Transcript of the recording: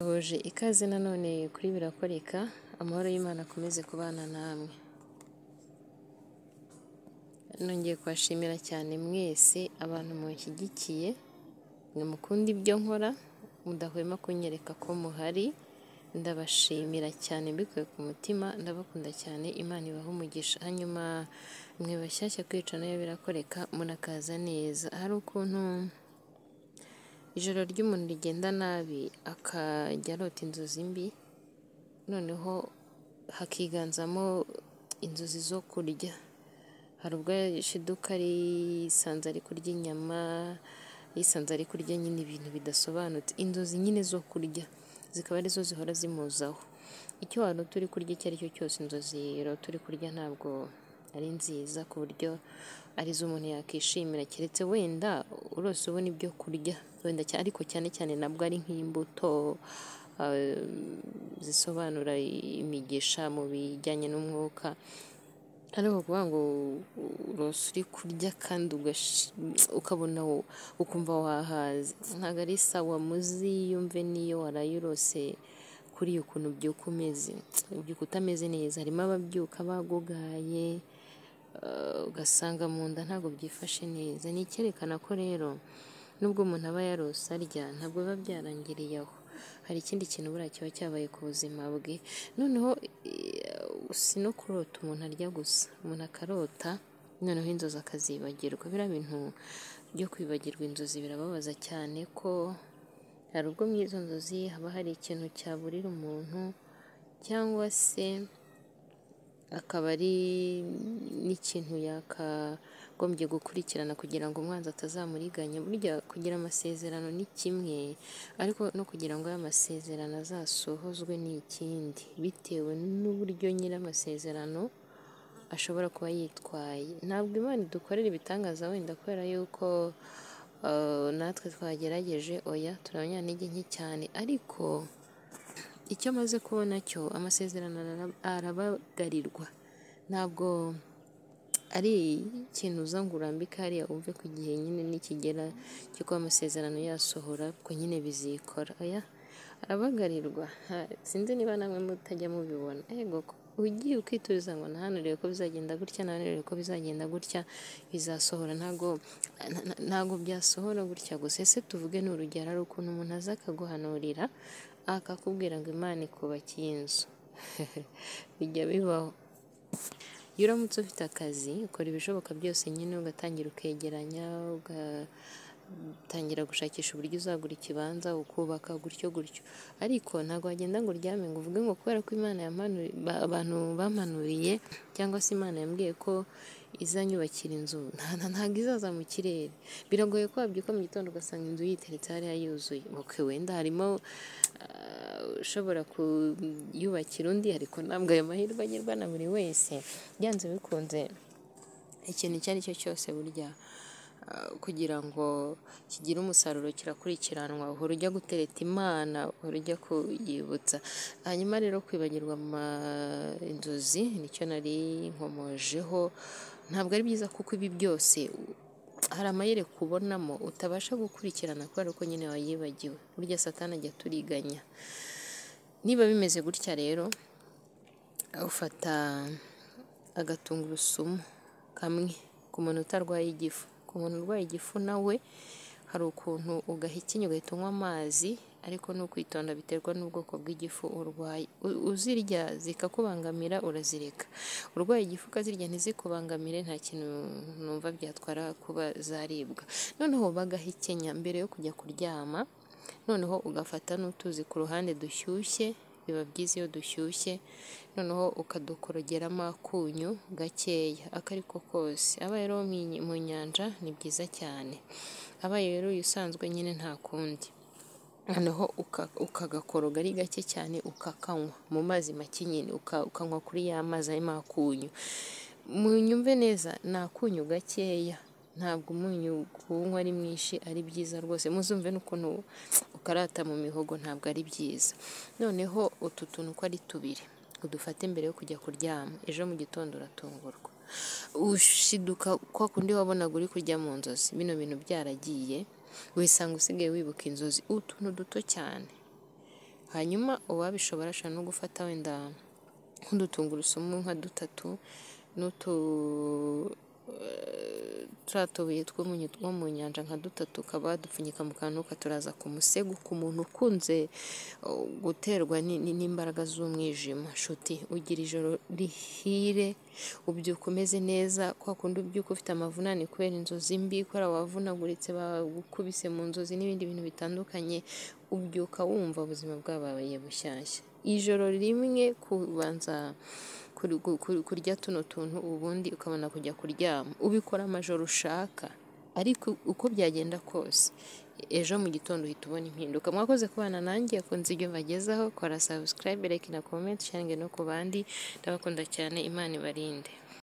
Mbifurije ikaze nanone kuri Birakoreka, amahoro y'Imana akomeze kubana namwe, nongeye kubashimira cyane mwese abantu munshyigikiye, mukunda ibyo nkora, mudahwema kunyereka ko muhari, ndabashimira cyane mbikuye ku mutima, ndabakunda cyane, Imana ibahe umugisha, hanyuma mwe bashyashya kwica nayo birakoreka, murakaza neza, hari ukuntu ijoro ry'umuntu rigenda nabi akajya arota inzozi mbi, noneho hakiganzamo inzozi zo kurya, hari ubwo yashiduka yisanze ari kurya inyama, yisanze ari kurya nyine ibintu bidasobanutse, inzozi nyine zo kurya zikaba arizo zihora zimuzaho, icyo warota uri kurya icyo ari cyo cyose, inzozi urota uri kurya ntabwo ari nziza ku buryo arizo umuntu yakwishimira, keretse wenda urose ubona ibyo kurya, wenda ariko cyane cyane nabwo ari nk'imbuto zisobanura imigisha mu bijyanye n'umwuka, ari ukuvuga ngo urose uri kurya kandi ukabona ukumva wahaze, ntabwo ari sawa muziyumve n'iyo waraye urose kuriya ukuntu ubyuka umeze, ubyuka utameze neza, harimo ababyuka bagugaye, ugasanga mu nda ntabwo byifashe neza, ni icyerekana ko rero nubwo umuntu aba yarose arya, ntabwo biba byarangiriye aho, hari ikindi kintu buriya kiba cyabaye ku buzima bwe, noneho si no kurota umuntu arya gusa, umuntu akarota noneho inzozi akazibagirwa, biriya bintu byo kwibagirwa inzozi birababaza cyane ko hari ubwo muri izo nzozi haba hari ikintu cyaburira umuntu cyangwa se akaba ari n'ikintu yakagombye gukurikirana kugira ngo umwanzi atazamuriganya, burya kugira amasezerano ni kimwe ariko no kugira ngo aya masezerano azasohozwe ni ikindi, bitewe n'uburyo nyiri amasezerano ashobora kuba yitwaye, ntabwo Imana idukorera ibitangaza wenda kubera yuko natwe twagerageje, oya turabanyantege nke cyane, ariko icyo amaze kubona cyo amasezerano arabagarirwa, ntabwo ari ikintu uza ngo urambike hariya wumve ko igihe nyine nikigera cyo kuba amasezerano yasohora ko nyine bizikora, oya arabagarirwa, sinzi niba namwe mutajya mubibona, ego ugiye ukituriza ngo nahanuriwe ko bizagenda gutya, nahanuriwe ko bizagenda gutya, bizasohora ntabwo byasohora gutya gusa, ese tuvuge ni urugero hari ukuntu umuntu aza akaguhanurira akakubwira ngo Imana ikubakiye inzu, bijya bibaho, iyo uramutse ufite akazi ukora ibishoboka byose nyine ugatangira ukegeranya, ugatangira gushakisha uburyo uzagura ikibanza, ukubaka gutyo gutyo, ariko ntabwo wagenda ngo uryame ngo uvuge ngo kubera ko Imana abantu bampanuriye cyangwa se Imana yambwiye ko izanyubakira inzu, ntabwo izaza mu kirere, biragoye ko wabyuka mu gitondo ugasanga inzu yiteretse hariya yuzuye, wenda harimo ushobora kuyubakira undi ariko ntabwo ayo mahirwe agerwa na buri wese, byanze bikunze ikintu icyo ari cyo cyose burya kugira ngo kigire umusaruro kirakurikiranwa, uhora ujya gutereta Imana, uhora ujya kuyibutsa, hanyuma rero kwibagirwa inzozi nicyo nari nkomojeho, ntabwo ari byiza kuko ibi byose hari amayereka ubonamo utabasha gukurikirana kubera ko nyine wayibagiwe, burya satani ajya aturiganya, niba bimeze gutya rero ufata agatungurusumu kamwe ku muntu utarwaye igifu, ku muntu urwaye igifu nawe hari ukuntu ugahekenya ugahita unywa amazi, ariko ni ukwitonda biterwa n'ubwoko bw'igifu urwaye, uzirya zikakubangamira urazireka, urwaye igifu ukazirya ntizikubangamire nta kintu numva byatwara kuba zaribwa, noneho bagahekenya mbere yo kujya kuryama, noneho ugafata n'utuzi ku ruhande dushyushye, biba byiza iyo dushyushye, noneho ukadukorogeramo akunyu gakeya ako ariko kose, abaye rero mu nyanja ni byiza cyane, abaye rero usanzwe nyine nta kundi, noneho ukagakoroga ari gake cyane ukakanywa mu mazi make nyine, ukanywa kuri ya mazi arimo akunyu, munyumve neza ni akunyu gakeya, ntabwo umunyu kuwunywa ari mwinshi ari byiza rwose, muzumve n'ukuntu ukarata mu mihogo ntabwo ari byiza, noneho utu tuntu uko ari tubiri udufate mbere yo kujya kuryama, ejo mu gitondo uratungurwa, ushiduka kwa kundi wabonaga uri kurya mu nzozi, bino bintu byaragiye, wisanga usigaye wibuka inzozi, utuntu duto cyane hanyuma uwabishobora ashobora no gufata wenda nk'udutungurusumu nka dutatu n'utu turiya tubuye two mu nyanja nka dutatu ukaba dupfunyika mu kantu katuraza ku musego ku muntu ukunze guterwa n'imbaraga z'umwijima nshuti ugira ijoro rihire ubyuka umeze neza kwa kundi ubyuka ufite amavunane kubera inzozi mbi kubera wavunaguritse bagukubise mu nzozi n'ibindi bintu bitandukanye ubyuka wumva ubuzima bwabaye bushyashya ijoro rimwe kubanza kurya tuno tuntu ubundi ukabona kujya kuryama ubikora amajoro ushaka ariko uko byagenda kose ejo mu gitondo uhita ubona impinduka mwakoze kubana nanjye akunze ibyo mbagezaho kora sabusikarayibe reka na komenti cyangwa no ku bandi ndabakunda cyane imana ibarinde